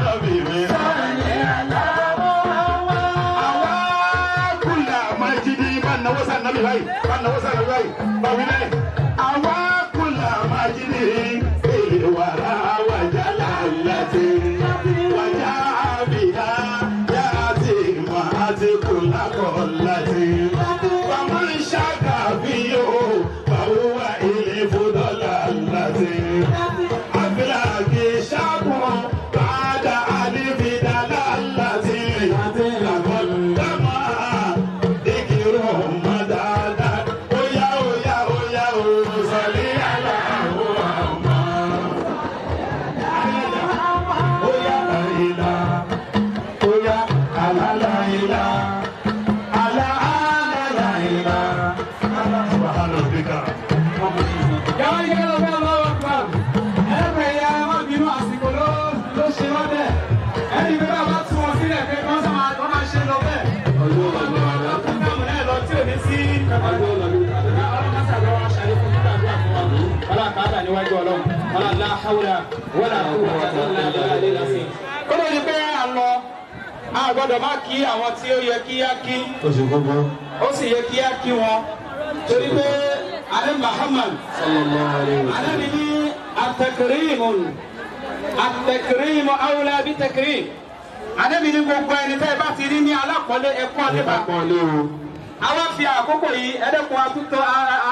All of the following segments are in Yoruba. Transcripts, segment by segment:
nàbì mi. Àwa kùlà máa jí di bá náwó sá nàbì báyìí bá náwó sá nàbì báyìí bá wí lẹ́yìn. Àwa kùlà máa jí di èlé wàrà wàjà lálàtì. Wàjà àbíyá yá ti máa ti kùlà kọ̀ láti. Bàmá ń ṣàkàbíyó báwo wà ilé fúdọ́là láti. Àfíàgì ṣàkùn bàdà àdìfídà láti. Làkọ̀dámà dìkìrò mọ́dáadá. Óyá óyá óyá ó sọ̀lí aláwọ̀ àmọ́. Óyá àìlá. Óyá àlàláìlá. Àlà àlàláìlá. Subhana rabbika. Yàrá yìí ló fẹ́ lọ́wọ́ pa. Ẹ̀rọ ẹ̀yà ẹ má bínú àsìkò ló ló ṣe wọ́n bẹ́ẹ̀. Ẹni bí bá tún wọn sílẹ̀ pé kí wọ́n sá máa wọ́n máa ṣe lọ bẹ́ẹ̀. Ọjọ́ ìlànà àdá. Fúnàmù náà lọ tí ò ní sí. Ọjọ́ ìlànà àdá. Ọlọ́run máa ṣàlọ́ wa ṣàlẹ́ fún nígbà tó àfọwọ́. Ọlá kàádà níwájú ọlọ́run. Ọlá ńlá hàwùlà wọ́lá kúwàtà ńlá ńlá ńlá sí. Ó lóye pé à ń lọ. A gbọ́dọ̀ má kí àwọn tí ó yẹ kí á kí. Oṣù gbogbo. Ó sì yẹ kí á kí wọn. Torí pé Alẹ́ Muhammad Ànábì ní àtẹkìrìmù àtẹkìrìmù awúlá bí tẹkìrìm. Ànábì ní gbogbo ẹni tẹ́ ẹ bá ti rí ní alákọ̀ọ́lé ẹ̀kọ́ nípa. Àwa fi àkókò yìí ẹ̀dẹ́kun atúntọ́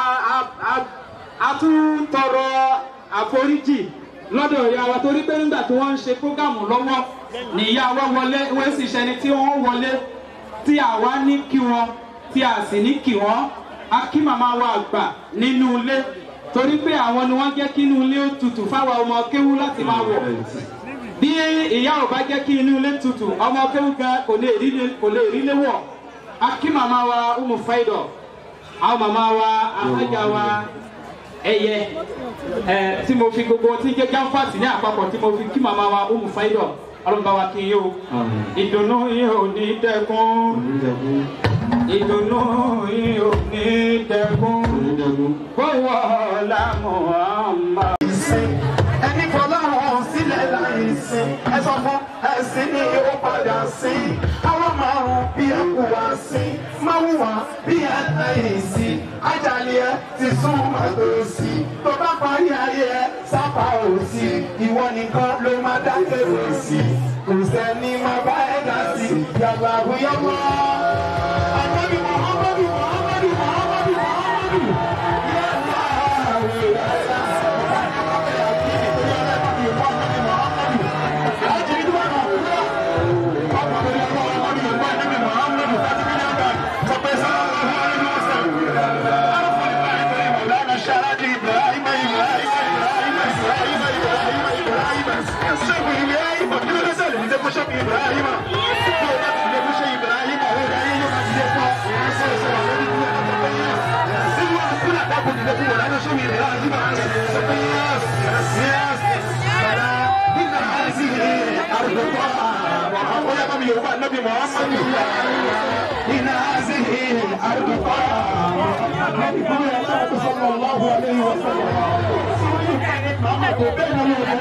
atúntọrọ àforíjì lọ́dọ̀ ìyá wa torí pé nígbà tí wọ́n ń ṣe prógámù lọ́wọ́ ní ìyá wa wọlé wọ́n sì ṣẹni tí wọ́n wọlé tí àwa ní kí wọn tí a sì ní kí wọn a kí màmá wa àgbà nínú ilé torí pé àwọn ni wọ́n jẹ́ kí inú ilé ó tutù fáwọn ọmọ kéwú láti máa wọ̀ bí ìyá ò bá jẹ́ kí inú ilé tutù ọmọ kéwú gan kò lè rí kò lè rí lé wọ̀ a kí màmá wa umu faidọ àwọn màmá wa afẹ́jà wa ẹyẹ ẹ tí mo fi gbogbo tí jẹ́ jáfàtì ní àpapọ̀ tí mo fi kí màmá wa umu faidọ ọlọ́mọba wa kí n yé o ìdùnnú yìí ò ní dẹ́kun ìdùnnú yìí ò ní dẹ́kun kówó lámù ọmọ. ẹni fọlọ́run sílẹ̀ láì sìn ẹ sọ fún ẹ̀sìn ni ó padà sí àwọn márùn bí ẹ kú wá sí máa wù wá bí ẹ tẹ̀yìn sí ajalè ẹ ti sún màtó sí tó bá parí ayé ẹ sápá ò sí ìwọ nìkan ló máa dá kéré sí kò sẹ́ni máa bá ẹ dá sí yàgbà àbúyọ́mọ́. Ànábì Muhammadu Muhammadu Muhammadu Muhammadu. النبي محمد إن هذه الأرض النبي محمد صلى الله عليه وسلم بين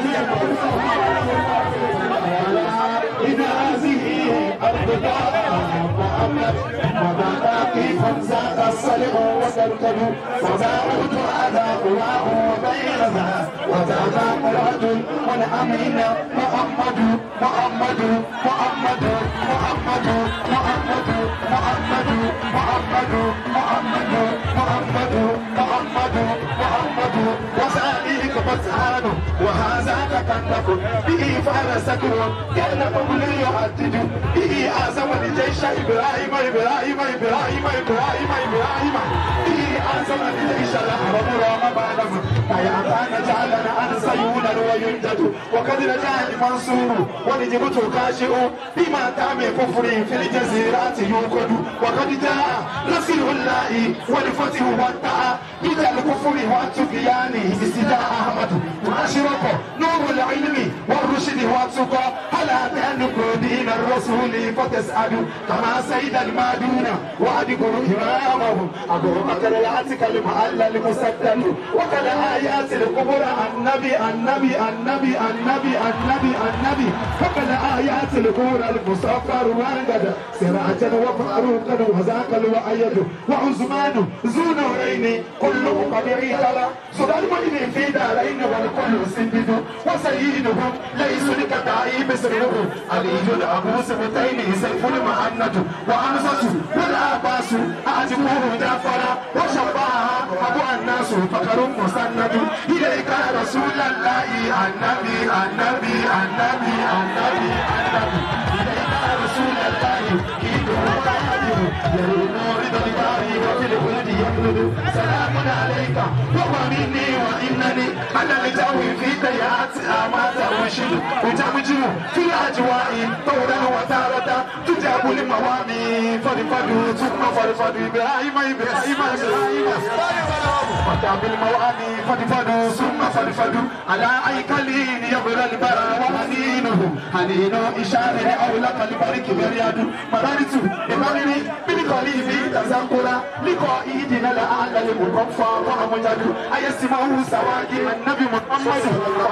إن هذه أرض محمد وما باقي فانزاد الصلع وتركب وما أوت على قواه وبينها وتابع رجل والأمين محمد محمد محمد محمد محمد محمد محمد محمد محمد محمد محمد وسائلك فتحان وهذا تكلف به فرسك كان قبل يهدد به أعزم الجيش إبراهيم إبراهيم إبراهيم إبراهيم إبراهيم به أعزم الجيش الأحرم رام بعدم فيا كان جعلنا أن سيولا وينجد وقد رجع المنصور ونجبت كاشئ بما تعمي كفري في الجزيرات يوقد وقد جاء نصر الله والفتح والدعاء إلى الكفر والتقيان استدعى أحمد وأشرق نور العلم والرشد والتقى على تهلك دين الرسل رسولي فتسأل كما سيد المادون وأدخل إمامهم أبو بكر يأتيك المعلى المسدل وكل آيات الكبرى النبي النبي النبي النبي النبي النبي وكل آيات الكبرى المصفر وانقد سراجا وفاروقا وذاك الوأيد وعثمان ذو نورين كله قد عيقل صدى المؤمن في دارين والكل سندد وسيدهم ليس لكتائب سره علي أبو سبتين سيف المهند وأنفة والعباس أعجبه جعفر وشباها أبو الناس فقر مسند إليك رسول الله النبي النبي النبي النبي النبي إليك رسول الله يريد الباري وفي الولد يبلد سلام عليك وهو مني وإنني أنا لجوي في ديات أمات وشد وتمجر في الأجواء طولا وتارة تجاب لموامي فرفد ثم فرفد إبراهيم إبراهيم إبراهيم وتاب الموامي فرفد ثم فرفد على أيكالين يبرى البرى وحنينه حنين إشارة أولك البرك برياد مرارت إمامي بالقليب تذكرا لقائدنا لعل المكفى وأمجد أيسمعه سواجم النبي محمد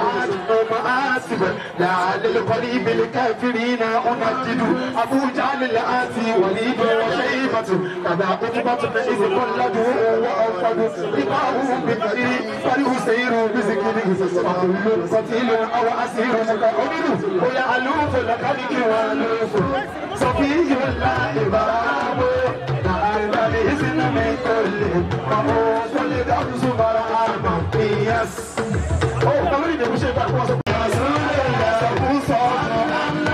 مآسف لعل القليب الكافرين أنجد أبو جعل الآتي وليد وشيبة كذا أجبة إذ كل وأوفد لقاؤه بالكريم فالحسين بذكره وكل قتيل أو أسير متعبد ويعلوف الخلق والوف صفي الله باب نعم بإذن من كل مموت لدرس برهام يس أوه تمرين يا مشي بقى رسول الله صلى الله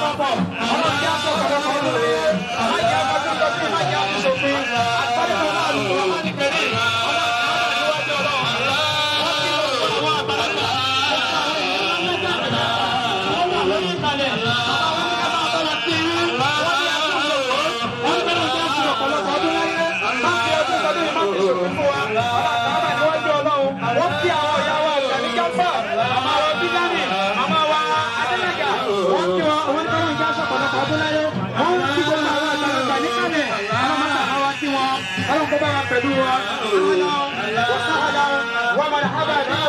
Ọlọ́run kó bá wa pẹ̀lú wa ọlọ́run wọ́n sábà wọ́n máa hábà náà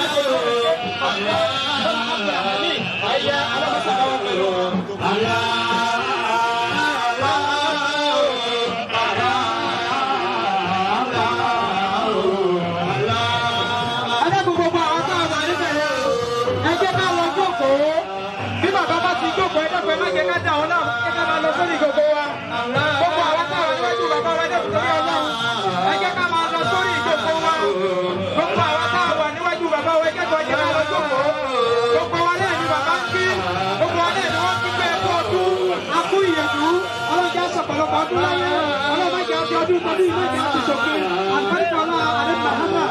ẹ̀yẹ alábàṣà wa pẹ̀lú wa. Adékun gbogbo àwọn tá a wà níbẹ̀ yẹn o. Ẹ jẹ́ ká lọ jókòó. Bí bàbá bá ti jókòó, ẹ dẹ́kun ẹ má jẹ́ ká dà ọ́ náà. Ẹ ká máa lọ sórí gbogbo wa. Gbogbo àwọn tá a wà níwájú bàbá wa dẹ́kun torí ọlọ́run. Ẹ jẹ́ ká máa lọ sórí ìjókòó wa. Gbogbo àwọn tá a wà níwájú bàbá wa ẹ jẹ́ kó ẹ jẹ́ ká lọ jókòó. Gbogbo wa náà ni bàbá ń kí. Gbogbo wa náà ni wọ́n kí pé ẹkú ọdún. A kú ìyẹ̀dú. Ọlọ́jà sọ̀pọ̀lọpọ̀ ọdún láyé. Ọlọ́mọdé àti ọdún tọdún ìmọ̀jẹ̀ àti ṣòfin. Àgbáríkà ọlá àdé Mahama.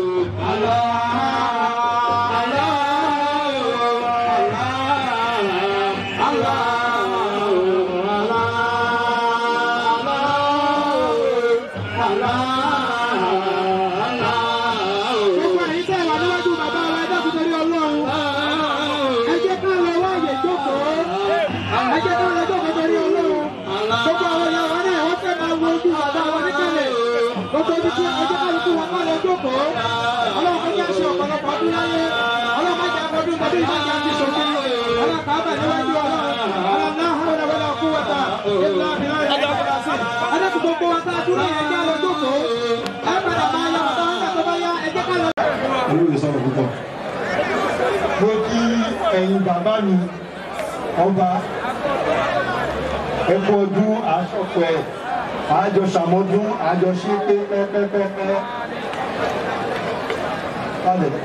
Gbogbo ẹ̀yin tẹ́ wà níwájú bàbá wa ẹ dákun torí Ọlọ́run. Ẹ jẹ́ ká lọ wá àyè jókòó. Ẹ jẹ́ ká lọ jókòó torí Ọlọ́run. Gbogbo àwọn ìyá wa náà wọ́n fẹ́ máa wo ojú bàbá wa níkàlẹ̀. Gbogbo ibi tí ẹ jẹ́ ká lóko wọn ká lọ jókòó. Ọlọ́run kò jẹ́ àṣẹ ọ̀pọ̀lọpọ̀ ọdún láyé. Ọlọ́run má jẹ́ àfọdún tàbí ìmájà àti sòkè. Ọlọ́run kà á bà níwájú Ọlọ́run. Ọlọ́run náà hàn wọlé wọlé ọkú wọta. Ìlà àbílá rẹ̀ ẹ̀ padà sí. Ẹ dákun gbogbo wa tá a dúró yẹn jẹ́ lọ jókòó. Ẹ padà máa yá bàbá wọn tó bá yá ẹ jẹ́ ká lọ. olóyè sọ̀rọ̀ púpọ̀. mo kí ẹ̀yin bàbá mi ọba ẹkú ọdún àṣọpọ̀ ẹ̀ àjọ ṣàmọ́dún àjọ ṣe pé pẹ́pẹ́pẹ́pẹ́. Balẹ̀.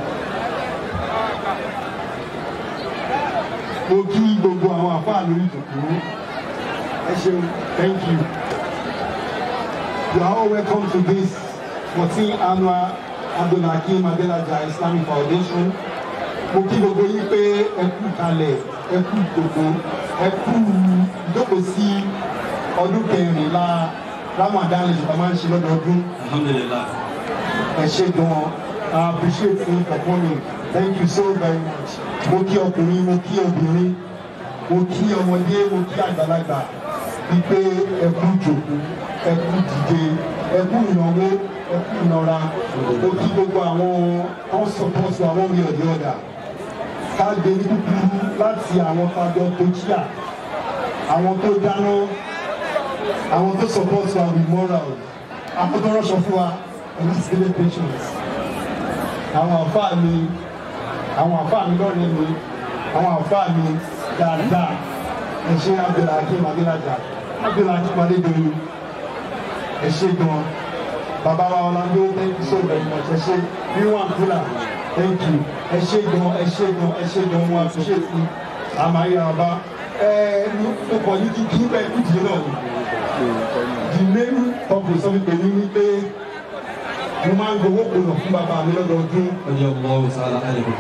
mo kí gbogbo àwọn àfáà lórí ìjòkó ẹ ṣeun thank you. You are all welcome to this 14th annual Abdulhakeem Adelaja Islamic Foundation. Mo kí gbogbo yín pé ẹ kú kalẹ̀, ẹ kú gbogbo, ẹ kú ìjókòó sí ọdún kẹrìnlá Ramadan lè ṣùgbọ́n máa ń ṣe lọ́dọọdún. Alhamdulillah. Ẹ ṣe gan-an. I appreciate you for coming. Thank you so very much. Mo kí ọkùnrin, mo kí obìnrin, mo kí ọmọdé, mo kí àgbàlagbà. Wípé ẹ kú ìjòkó, ẹ kú dìde, ẹ kú ìnáwó, ẹ kú ìnara. Mo kí gbogbo àwọn kan support àwọn orí ọ̀dẹ́ ọ̀dà. Ká gbé ní kúkúrú láti àwọn fàjọ tó kíá, àwọn tó dáná, àwọn tó support wa with moral, àwọn tó rọ́ṣọ fún wa, and that's really patience àwọn àfáà mi àwọn àfáà mi lọ́rẹ̀ mi àwọn àfáà mi dáadáa ẹ ṣe Abdulhakeem Adelaja Abdulhakeem Adedoyin ẹ ṣe gan bàbá wa Ọláńdó thank you so very much ẹ ṣe ríwọ̀n àbúlà thank you ẹ ṣe gan ẹ ṣe gan ẹ ṣe gan wọn àfiṣe sí àmàyé àbá ẹ mo kàn ní kí kí bẹ́ẹ̀ kú jìnnà ni the main purpose of it ni pé mo máa ń gbowó kùnà fún bàbá mi lọ́dọọdún. Radiyallahu ta'ala anhu.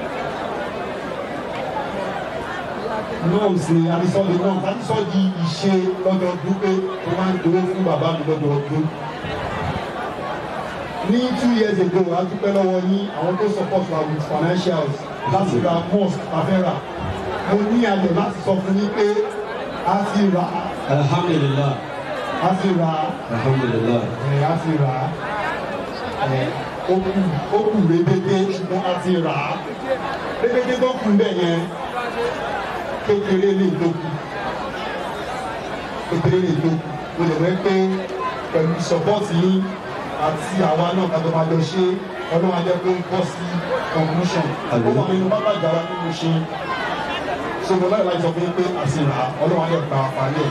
norms ni anisọ́ọ̀dì norms anisọ́ọ̀dì ìṣe lọ́dọọdún pé mo máa ń gbowó fún bàbá mi lọ́dọọdún. ní two years ago a dúpẹ́ lọ́wọ́ yín àwọn tó support wa with financials láti ra mosque afẹ́ra mo ní ayọ̀ láti sọ fún yín pé a ti rà á Alhamdulillah. a ti rà á Alhamdulillah. ẹ̀ a ti rà á ẹ̀ ó kù ó kù rébété ṣùgbọ́n a ti rà á rébété tó kù bẹ́ẹ̀ yẹn kékeré lè tó kù kékeré lè tó kù mo lè wẹ́ pé pẹ̀lú sọ́pọ́ọ̀tì yín àti àwa náà ká tó máa jọ ṣe ọlọ́run ajẹ́ pé ń bọ́ sí conclusion ó wà nínú bábà ìjàrá nínú ṣe so mo láyọ̀ láti sọ fún yín pé àti rà á ọlọ́run ajẹ́ gba àpáyé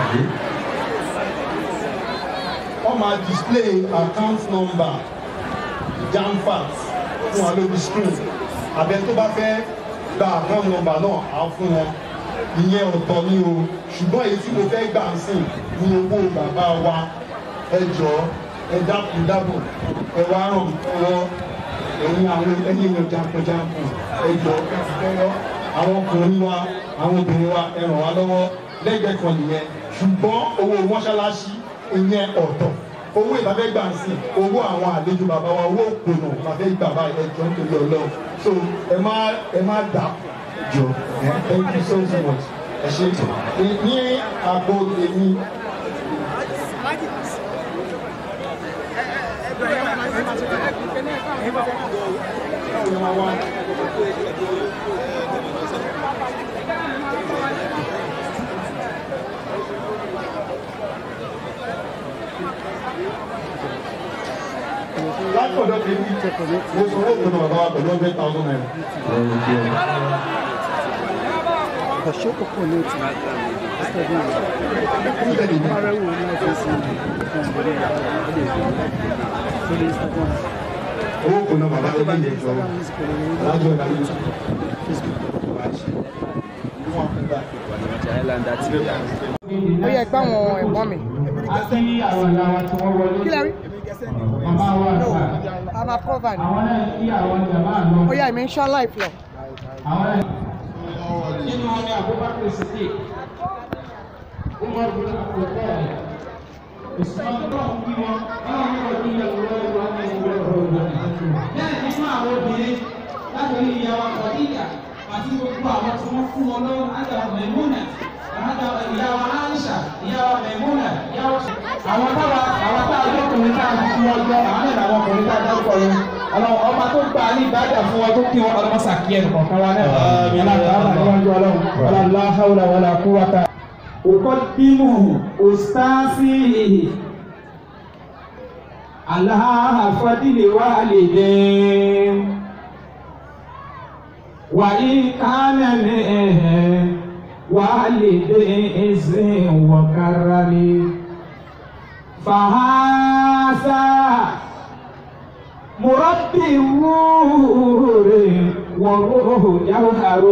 wọ́n máa display account number jamfat fún wa lórí screen abẹ tó bá fẹ́ gba account number náà á fún wọn ìyẹn ọ̀tọ̀ ni o ṣùgbọ́n èyí tí mo fẹ́ gbà ń sìn ní owó bàbá wa ẹ jọ ẹ dákun dábò ẹ wá ràn mí lọ́wọ́ ẹ̀yin àwọn ẹni èèyàn jankan-jankan ẹ jọ ẹ ti fẹ́ lọ àwọn ọkùnrin wa àwọn obìnrin wa ẹ ràn wá lọ́wọ́ lẹ́gbẹ̀ẹ́ kan nìyẹn ṣùgbọ́n owó mọ́ṣáláṣí ìyẹn ọ̀tọ̀ owó ìbáfẹ́ gbà ń sìn owó àwọn àlejò bàbá wa owó òpònà ìbáfẹ́ gbà báyìí ẹ jọ nítorí ọlọ́run so ẹ má ẹ má dà jọ ẹ thank you so so much ẹ ṣe ní àgbo èmi látọ̀dọ̀ tèmi mo sọ owó ìpinnu bàbá wa pẹ̀lú hundred thousand naira. Kashoko Konoti. Kí lè ní? Marawu náà fi sí ìkànnì lórí Instagram. owó ìpinnu bàbá tó bá yẹ jọ Instagram music lórí alájọ ìdarí yóò Ó yẹ pé àwọn ẹ̀gbọ́n mi. àti àwọn ìyá wa tí wọ́n wọlé Kí lẹ rí? màmá wa àgbà A máa cover ni. àwọn náà kí àwọn jàmbá lọ. Ó yá ìmí ń ṣá life lọ. àwọn náà nínú wọn ni Abubakar Siddiq Umar bin Abdul Qadir Usman náà ń bí wọn báwọn ní wọn kí ìyàwó wọn wà ní ìwé ọ̀rọ̀ ìwé bẹ́ẹ̀ nínú àwọn obìnrin láti rí ìyàwó Khadija àti gbogbo àwọn tí wọ́n fún wọn lọ́wọ́ àjà Maimuna àjà ìyàwó Aisha ìyàwó Maimuna ìyàwó àwọn táwa àwọn táwa lọkùnrin tá a fi fún wọn jọ àwọn náà làwọn ọkùnrin tá a dárúkọ yẹn ọlọ́run ọba tó gba ní ìbádà fún wọn tó kí wọn ọlọmọsà kí ẹnì kọ̀ọ̀kan wa náà aláàbà níwájú ọlọ́run ọlọ́lá haúlà wàlà kúwàtà. òkọ́dìmù òstáàsì aláhàfọ́dìlẹ̀ wà lè dé wà ní kánẹ̀lẹ̀ wà lè dé ẹsẹ̀ wọ̀kára ni fàhásà. مربي الروح والروح جوهر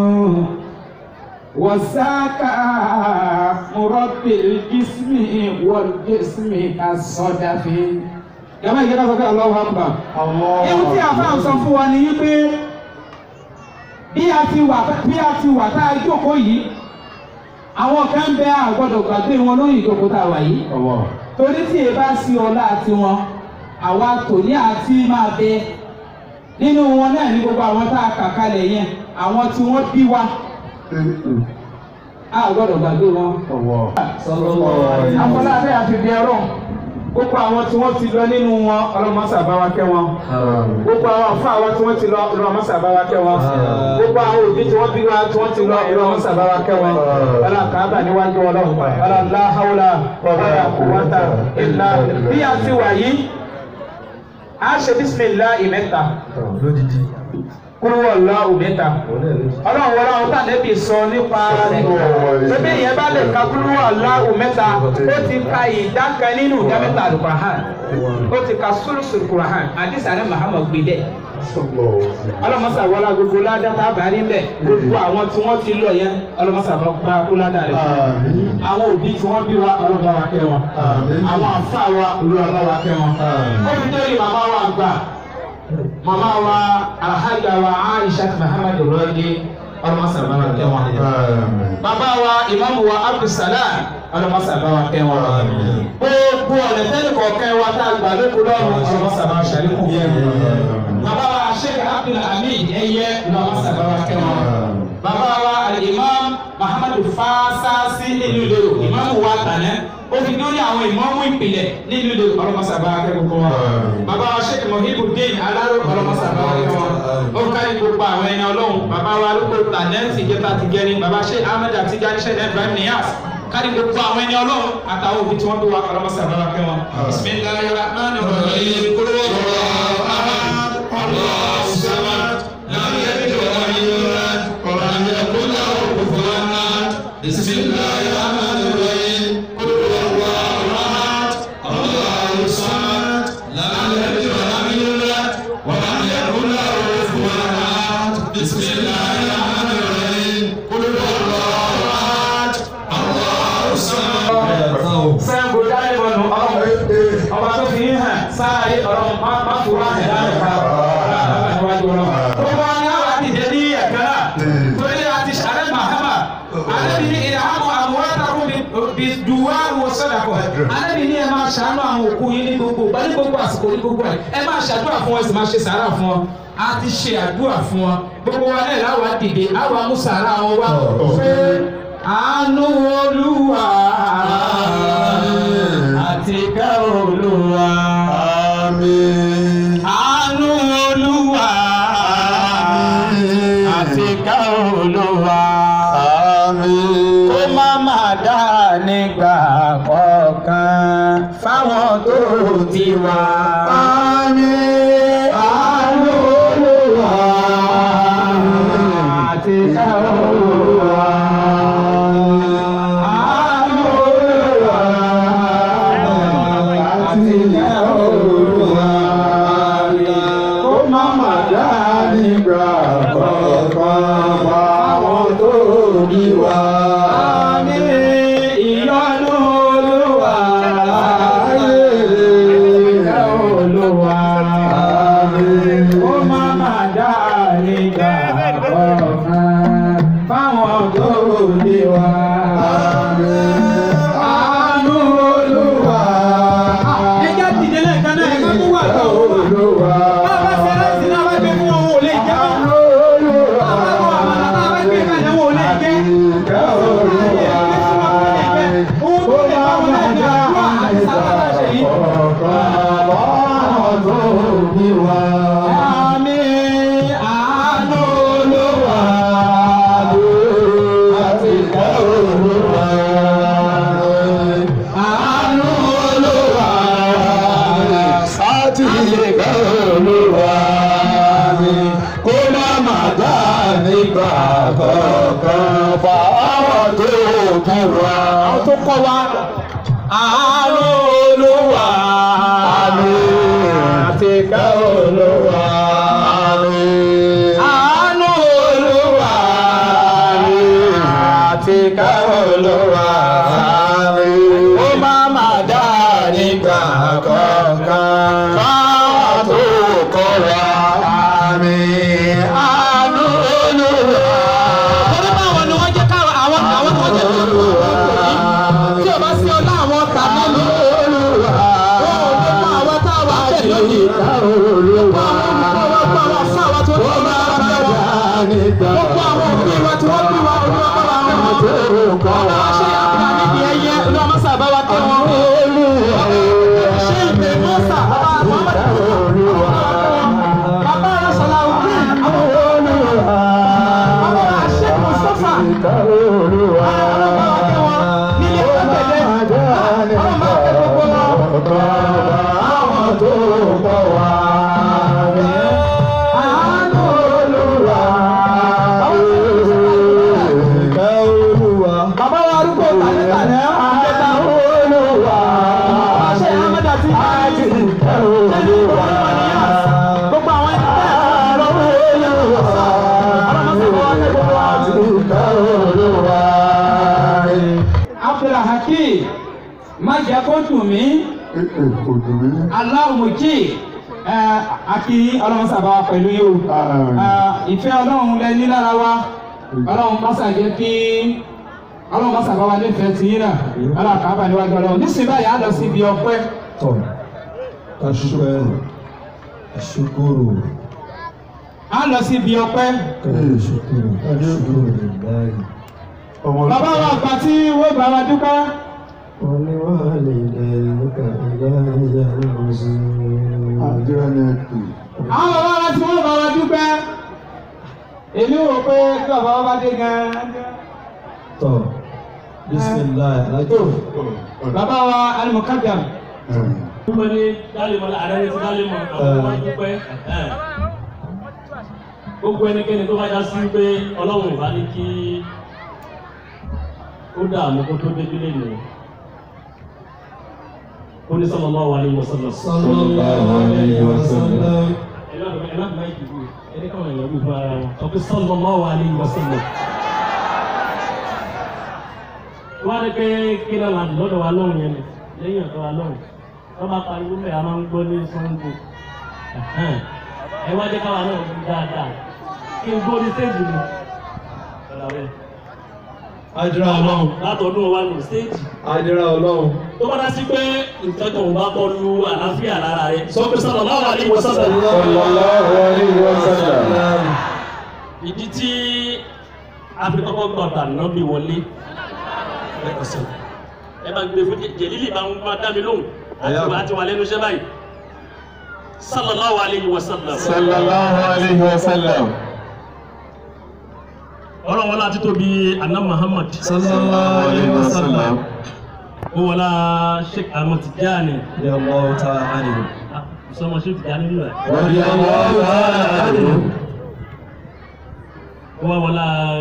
وساك مربي الجسم والجسم كالصدف Jàmbá ìjọba sọ pé Allahu Akbar. Ewu tí a fáwọn sọ fún wa ni wípé bí a ti wà bí a ti wà tá a jókòó yìí, àwọn kan bẹ àgbọ̀dọ̀ gbàgbé wọn lórí ìjókòó tá a wà yìí. Torí tí e bá sí ọlá tiwọn àwa tòní àti máa bẹ nínú wọn náà ní gbogbo àwọn tá a kà kalẹ̀ yẹn àwọn tí wọ́n bí wa a gbọ́dọ̀ gbàgbé wọn. afọlábẹ́ àti bí ẹrọ gbogbo àwọn tí wọ́n ti lọ nínú wọn ọlọ́mọṣà bá wa kẹ́ wọn gbogbo àwọn àfọ àwọn tí wọ́n ti lọ ọlọ́mọṣà bá wa kẹ́ wọn gbogbo àwọn òbí tí wọ́n bí wa tí wọ́n ti lọ ọlọ́mọṣà bá wa kẹ́ wọn ọlọ́ kàábà níwájú ọlọ́run ọlọ́ láhàúlà ọlọ́ kùwátà ìlà bí a ti wà yìí a ṣe bisimilahi mẹ́ta kúrúwọ̀ lọ́wọ́ mẹ́ta ọlọ́run wọlé àwọn tànẹ́bì sọ nípa ara rẹ̀ tóbi yẹn bá lè ka kúrúwọ̀ lọ́wọ́ mẹ́ta ó ti ka ìdá kan nínú ìdá mẹ́ta àlùkùránì ó ti ka sùlùsùlù kùránì àdìsá ní Muhammad gbé dẹ́ ọlọ́mọsà wọlé gbogbo ládàá àbárí mbẹ gbogbo àwọn tí wọ́n ti lọ yẹn ọlọ́mọsà bá kú ládàá rẹ̀ àwọn òbí tí wọ́n bí wa ọlọ́mọsà wa kẹ́ wọn àwọn àfa wa olùwàlọ́ wa kẹ́ wọn ó fi dé màmá wa gbà màmá wa alhaja wa Aisha Muhammad rọ́ọ̀dì ọlọ́mọsà bá wa kẹ́ wọn bàbá wa ìmáàmù wa Abdulsalam ọlọ́mọsà bá wa kẹ́ wọn gbogbo ọ̀nà tẹ́lẹ̀ kọ̀ọ̀kan wa tá a gbà lóko lọ́rùn ọlọ́mọsà bá wa ṣàlékún yẹn bàbá wa sheikh abdul hamid ẹyẹ lọ́wọ́ sábàbà kẹwọn bàbá wa alimam muhammadu fasasi nínú ìlú ìmáàmù wa tànẹ́ ó fi dórí àwọn ìmáàmù ìpìlẹ̀ nínú ìlú ọlọ́mọ sábàbà kẹwọn wọn bàbá wa sheikh muhibudin alaro ọlọ́mọ sábàbà kẹwọn ó kárí gbogbo àwọn ẹni ọlọ́run bàbá wa arúgbó tànẹ́ tìjẹta tìjẹni bàbá sheikh ahmed àtijani sheikh ibrahim niyas kárí gbogbo àwọn ẹni ọlọ́run àtàwọn òbí tí wọ́n bí wa ọlọ́mọ sábàbà kẹwọn bisimilayi rahman rahim kúrò الله الصمد لم يلد ولم يولد ولم يكن له كفوا احد بسم الله الرحمن الرحيم قل هو الله احد الله الصمد لم يلد ولم يولد ولم يكن له كفوا احد بسم الله الرحمن الرحيم قل هو الله احد الله الصمد sẹ́ńgò dáre bọ̀nù ọlọ́run ọba tó fi ń hàn sáàyè ọlọ́run má má fura ẹ̀ láti ká níwájú ọlọ́run. gbogbo wa ni àwọn àdìjẹ ní ẹ̀ka náà torí àti sàrẹ́ mahama alẹ́bi ní ìdáhàmù àmúwátàkùn bí duwá wo sọ́dàkọ̀ alẹ́bi ní ẹ máa ṣàánú àwọn òkú yín ní gbogbo bá ní gbogbo àsìkò ní gbogbo ẹ̀ ẹ máa ṣàdúrà fún wọn ẹ sì máa ṣe sàárà fún wọn a ti ṣe àdúrà fún wọn gbogbo wa náà láwa dìde àwa mú sàárà wọn wá fún àánú olúwa àti ká olúwa máa dá nígbà kọ̀ọ̀kan fáwọn tó ti wá. Àmín. Àánú Olúwa. àti ká Olúwa. Àánú Olúwa. àti ká Olúwa. Kó má má dá nígbà kọ̀ọ̀kan fáwọn tó bí wa. Àmín ìyọ́nú Olúwa. Ìyá Olúwa. Ó má má dá nígbà kọ̀ọ̀kan fáwọn tó bí wa. Àánú Olúwa. Ẹ jẹ́ dìde lẹ́ẹ̀kan náà, ẹ má mú wà tó. Bá a bá ṣe láìsí náà, bá gbé fún wọn, wọn ò lè jẹ́ wọn. Bá a bá kọ àmàlà náà, bá gbé kalẹ̀, wọn ò lè jẹ́. Kó má má dá nígbà kọ̀ọ̀kan fáwọn tó bí wa. Àwọn tó kọ́ wa, àánú Olúwa. Àti ká Olúwa. Àánú Olúwa. Àti ká Olúwa. Ó má má dá nígbà kọ̀ọ̀kan fáwọn tó kọ́ wa. Àánú Olúwa. Torí báwọn ni wọ́n jẹ́ káwọn àwọn àwọn tó jẹ́ tó lù tí o bá sí ọlá àwọn tàbí mi. Ó lè mọ àwọn táwa tẹ̀ lónìí. Gbogbo àwọn olùkọ́ wa gbọ́ àwọn fún àwọn tó ní ọmọ àwọn bẹ́ẹ̀ wọ̀. Gbogbo àwọn òbí wa tí wọ́n bí wa olú ọmọ wa wọn. Àwọn aṣẹ àgbà níbi ẹyẹ olú ọmọ sábà wa kẹ́ wọn. Ṣé ìgbè mọ́sà bàbá Muhammad Bàbá Arásọ̀lá Òkè àwọn bàbá Àṣẹ Mùsọ́fà. Bàbá wa arúgbó tàlẹ́ tàlẹ́ àjẹta àṣẹ Ahmeda ti bá yí tẹ́lẹ̀ ìgbòho ìwànìyà gbogbo àwọn ẹni bẹ́ẹ̀ ọlọ́mọsọ̀rọ̀ wa Abdulhakeem má jẹ́ kó dùn mí aláwùmọ̀jì àti ọlọ́run sábà wa pẹ̀lú yóò ìfẹ́ ọlọ́run lẹ ní lára wa ọlọ́run mọ́sà jẹ́ kí ọlọ́run mọ́sà bá wa nífẹ̀ẹ́ tì yín náà ọlọ́run kà á bà níwájú ọlọ́run nísìnyí báyìí á lọ sí ibi ọpẹ́ Tọ́, ká ṣúpẹ́, ṣúkúrò, á lọ sí ibi ọpẹ́ kẹ́lẹ́ ṣúkúrò, ṣúkúrò lè láì. bàbá wa àgbà tí wọ́n bá wa dúpẹ́ ولوالديك إلهي المصير àwọn bàbá wa tí wọ́n bá wa dúpẹ́ èmi wò pé kí bàbá wa bá dé gan-an tọ́ bisimilayi alájọ bàbá wa alimukadam dúpẹ́ ní dálẹ́mọ̀ ààrẹ ní ti dálẹ́mọ̀ àwọn ọmọ dúpẹ́ ẹ̀. gbogbo ẹnikẹ́ni tó bá já sí pé ọlọ́run ìbá ní kí ó dààmú kó tó débi lẹ́nu ó ní sallallahu alaihi wasallam. sallallahu alayhi wa sallam ẹ má ẹ má má ìdìbò ẹni káwọn èèyàn wí fún ara wọn sọ pé sallallahu alaihi wasallam. wọ́n á rí pé kí náà wà lọ́dọ̀ wa lọ́rùn yẹn ni lẹ́yìn ọ̀dọ̀ wa lọ́rùn wọ́n bá pariwo mẹ́ a máa ń gbọ́ ní sango ẹ wá jẹ́ káwa náà wí dáadáa kí n gbọ́ ní stéèjì mi. adira ọlọ́run látọ̀dún wa nù stéèjì adira ọlọ́run tó bá dá sí pé nǹkan kan ò bá bọ́ lu àlàáfíà lára rẹ sọ pé sallallahu alaihi wasallam. sallallahu alayhi wa sallam ìdí tí afirikọ́kọ́ gbọ̀dọ̀ àná bí wọlé lẹ́kọ̀ọ́sẹ̀ ẹ bá gbé fún jẹ̀lílì bá ń bá dá mi lóhùn àti àti wà lẹ́nu iṣẹ́ báyìí sallallahu alayhi wa sallam sallallahu alayhi wa sallam. ọlọ́run wọlá títóbi anna muhammad sallallahu alayhi wa sallam ó wọlá sheikh ahmed tijani radiyallahu ta'ala anhu Ah, sọmọ sheikh tijani nílò ẹ radiyallahu ta'ala anhu ó wá wọlá